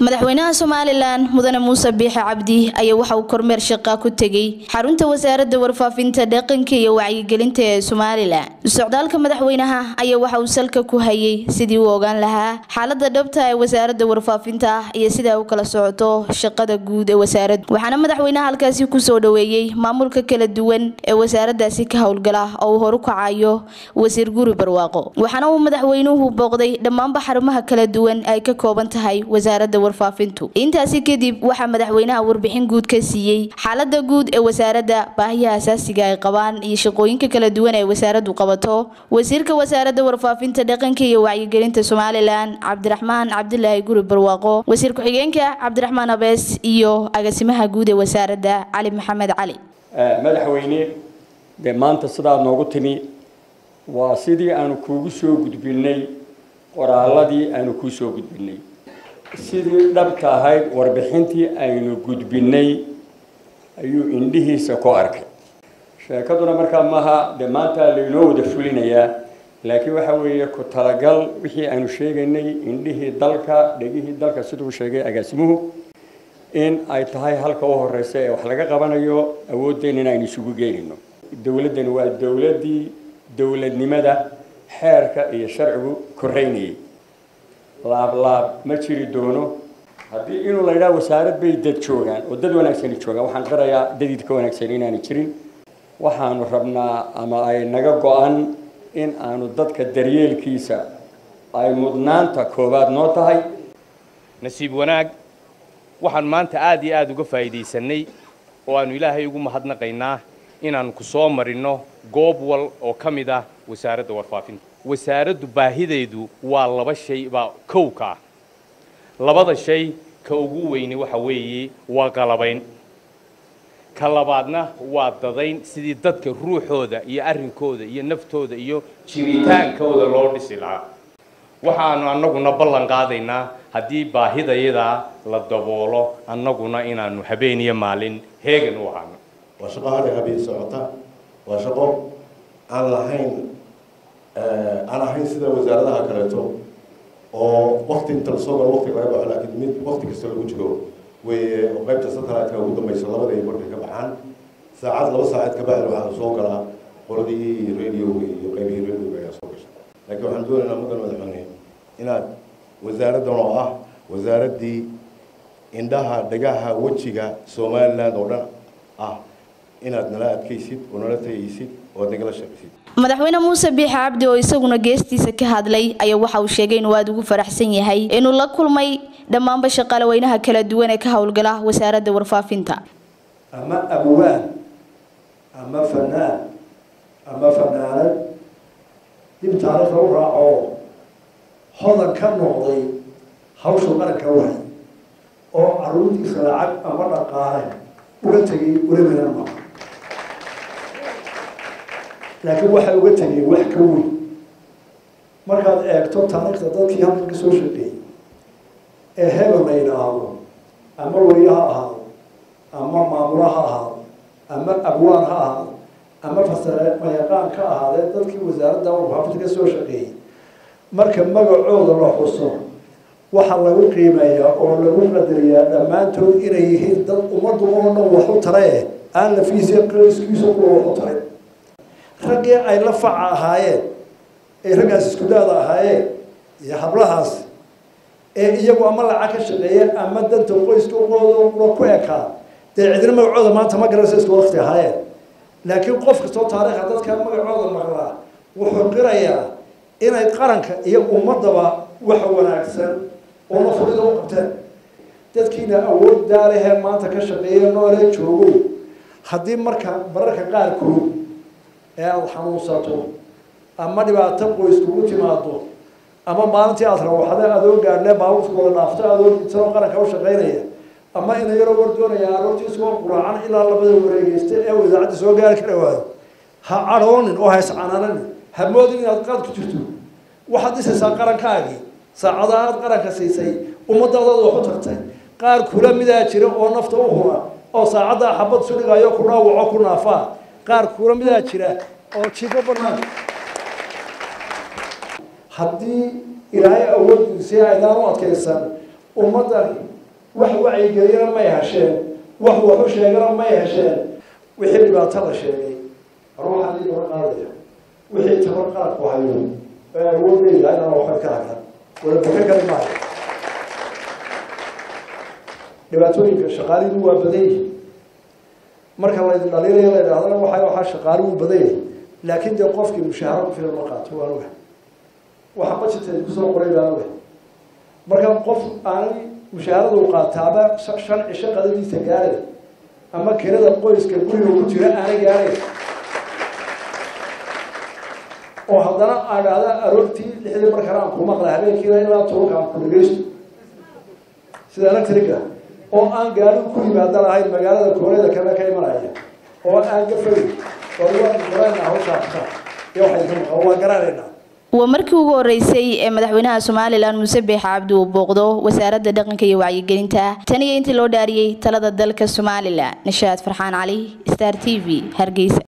madaxweynaha somalilan mudane muuse biixe cabdi ayaa waxa uu kormeer shaqa ku tegey xarunta wasaaradda warfaafinta dhaqanka iyo wacyigelinta ee somalilan socdaalka madaxweynaha ayaa waxa uu salka ku hayay sidii uu ogaan lahaa xaalada dhabta ee wasaaradda warfaafinta iyo sida u kala socoto shaqada guud ee wasaaradda waxaana madaxweynaha halkaasi kusoo dhaweeyey maamulka kala duwan ee wasaaraddaasi ka howlgala oo uu horu kacayo wasiir guri barwaaqo waxaana uu madaxweynuhu booqday dhammaanba xarumaha kala duwan ay ka kooban tahay wasaaradda warfaafintu intaasi kadib waxaa madaxweynaha warbixin guud ka siiyey xaalada guud ee wasaaradda baahiyaha asaasiga ay qabaan iyo shaqooyinka kala duwan ee wasaaraddu qabato wasiirka wasaaradda warfaafinta dhaqanka iyo wacyigelinta somalilan cabdiraxmaan cabdilaahi guri barwaaqo wasiir ku-xigeenka cabdiraxmaan abees iyo agaasimaha guud ee wasaaradda cali maxamed cali madaxweyne dee maanta sidaad noogu timi waa sidii aanu kuugu soo gudbinay qoraaladii aanu kuu soo gudbinay sidii dhabka ahayd warbixintii aynu gudbinay ayuu indhihiisa ku arkay sheekaduna markaa maaha dee maanta laynoo wada fulinayaa laakiin waxa weeye ku talagal wixii aynu sheegaynay indhihii dalka dhegihii dalka siduu sheegay agaasimuhu in ay tahay halka u horeysa ee wax laga qabanayo awooddeena in aynu isugu geynayno dowladdani waa dowladdii dowladnimada xeerka iyo sharcigu koreynayay laablaab ma jiri doono haddii inuu la yidhaha wasaarad bay dad joogaan oo dad wanaagsani joogaan waxaan qirayaa dadid ka wanaagsan inaanu jirin waxaanu rabnaa ama ay naga go-an in aanu dadka daryeelkiisa ay mudnaanta koowaad noo tahay nasiib wanaag waxaan maanta aad iyo aada uga faa'iidaysanay oo aanu ilaahay ugu mahadnaqaynaa inaannu ku soo marinno goob wal oo ka mid ah wasaaradda warfaafinta wasaaraddu baahideedu waa laba shay baa kow ka ah labada shay ka ugu weyni waxa weeye waa qalabayn ka labaadna waa dadayn sidii dadka ruuxooda iyo arrinkooda iyo naftooda iyo jiritaankooda loo dhisi lahaa waxaanu annaguna ballan qaadaynaa haddii baahidayadaa la daboolo annaguna inaanu habeen iyo maalin heegan u ahaano waa shaqo hadda habeen socota waa shaqo aan lahayn aan ahayn sida wasaaradaha kaleeto oo wakti inta lasoo galo wakti laga baxo laakiin mid wakti kasta lagu jiro weye oo qaybta satellite-ka ugu dambaysa labada iyo markay ka baxaan saacad laba saacad ka bacdi waxaa soo galaa qoladii radioga iyo qaybihii radioga ayaa soo gasha laakiin waxaan doonaynaa mudan madaxweyne inaad wasaaraddan oo ah wasaaraddii indhaha dhagaha wejiga somaliland oo dhan ah inaad nala adkaysid oo nala tagaysid oo aad nagala shaqaysid madaxweyne muuse biixe cabdi oo isaguna geestiisa ka hadlay ayaa waxa uu sheegay inuu aada ugu faraxsan yahay inuu la kulmay dhammaanba shaqaalaweynaha kala duwan ee ka howlgala wasaaradda warfaafinta ama abwaan ama fanaan ama fanaanad dib taariikhda u raaco hodan ka noqday hawsha qaranka wahay oo caruurtiisa lacag ama dhaqaale uga tegay ulamana maaha laakiin waxay uga tegeen wax ka weyn markaad eegto taariikhda dadkii halkan ka soo shaqeeyey ee hebel la yidhaahdo ama weriye ha ahaado ama maamula ha ahaado ama abwaan ha ahaado ama fasamayaqaan ka ahaadee dadkii wasaaradda warfaafinta ka soo shaqeeyey marka magacooda la xuso waxaa lagu qiimeeyaa oo lagu qadariyaa dhammaantood inay yihiin dad ummaddu oo dhan wax u tarae aan la fiisiya iskiisa kuwa wax u taray raggii ay la faca ahaayeen ay raggaas isku daada ahaayeen iyo hablahaas ee iyagu ama lacag ka shaqeeyeen ama danta qoyska uqooda ku ekaa dee cidina magacooda maanta ma garanaysa isku wakti ahaayeen laakiin qof kastoo taariikha dadka magacooda maqlaa wuxuu qirayaa inay qaranka iyo ummadaba waxa wanaagsan oo nafurida u qabteen dadkiina awood daalehee maanta ka shaqeeya noolee joogo haddii marka mararka qaarkood ee aada xanuunsato ama dhibaato qoys kugu timaado ama maalintii aada rawaxda adoo gaadhlee baabuurkooda dhaafto adoo dintano qaranka u shaqaynaya ama ina yaroo war doonaya aroortiisoo quraacan ilaa labada wareegeysta ee idaacadda soo gaari kara waayo ha cadhoonin oo ha iscanaananin ha moodin inaad qaad ku jirto waxaad dhisaysaa qarankaagii saacada aad qaranka siisay ummadaadaad wax u tartay qaar kula midaa jira oo nafta u hura oo saacaddaa xabad sudhigayo ku dhaawaco ku naafaa qaar kula midaa jira oo jifo banaan haddii ilaahay awooddiisii aydaan u adkaysan ummaddan wax wacyigeliyana may hesheen wax waxu sheegana may hesheen wixii dhibaato la sheegay ruuxan ii daba qaadaya wixii tabar qaadku hayo ee awood leeyahay inaan waxba ka hakan wala baka kali maayo dhibaatooyinka shaqaalidu waa badan yihin marka laydin dhaliilaya la idhahdana waxa waxaa shaqaali uu badan yahay laakiin dee qofkii mushaaharo ku filan ma qaato waan oga waxa budgeteed kusoo qoray baan oga marka qof aanay mushaharada u qaataaba shan cisho qadadiisa gaaraya ama kirada qoyska guriga ku jira aanay gaarayn oo haddana adhaada aroortii lixdii markana aan ku maqla habeenkiina ilaa tobanka aan ku dhageysto sida electrica oo aan gaarigu ku yimaada lahayn magaalada koonada kale ka imanaya oo aan gafayn oo waan garanayna hawshaasa iyo waxay ka maqan waan garanaynaa waa markii ugu horeysay ee madaxweynaha somalilan muuse biix cabdi uu booqdo wasaaradda dhaqanka iyo wacyigelinta tan iyo intii loo dhaariyey talada dalka somalilan nishaad farxaan cali star t v hargeysa